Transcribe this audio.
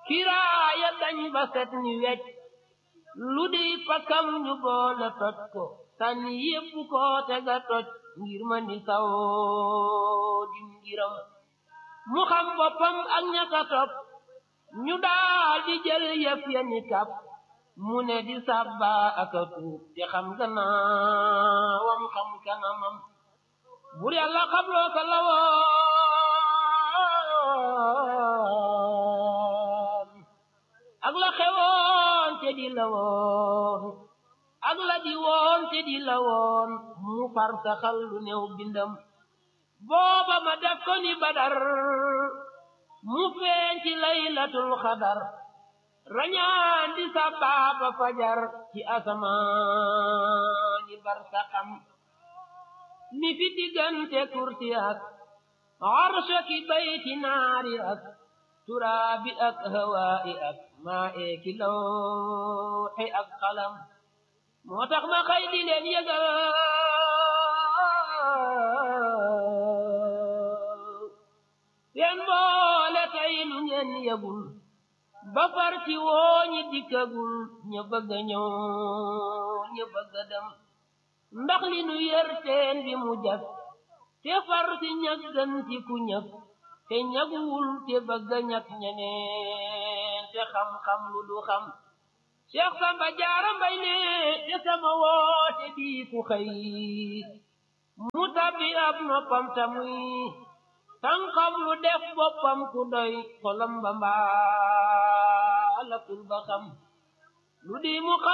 kiraaya dañ ba set ni wecc lu di pakam ñu boole toj ko sànni yépp ko tega toj ngir ma ni sawoo dim ngiram mu xam boppam ak ñaka topp ñu daal di jël yëf ya ni kap mu ne di sàbba ak a tuub te xam gannaawam xam kanamam bur yàlla xam loo ko la woon ak la xewoon te di la woon ak la di woon te di la woon mu far saxal lu néew bindam booba ma def ko ni badar mu feeñ ci laylatul xadar rañaan di sababa fajar ci asamaani barsaxam mi fi diggante kursi ak arsha ki bayti naari ak turaabi ak hawaa'i ak maa eeki lawxi ak xalam moo tax ma xëy di leen yëgal seen boole tey lu ngeen yëgul ba far ci woo ñi dikkagul ña bëgg a ñëw ña bëgg a dem ndax li nu yër teen bi mu jag te far si ñag gën ci ku ñëg te ñaguwul te bëgg a ñag ñeneen te xam-xam lu du xam Cheikh Samba Jaara Mbay ne te sama woote bii ku xëy mu tabbi ab noppam tamuy tànqam lu def boppam ku doy xolam ba mbaalakul ba xam lu di mu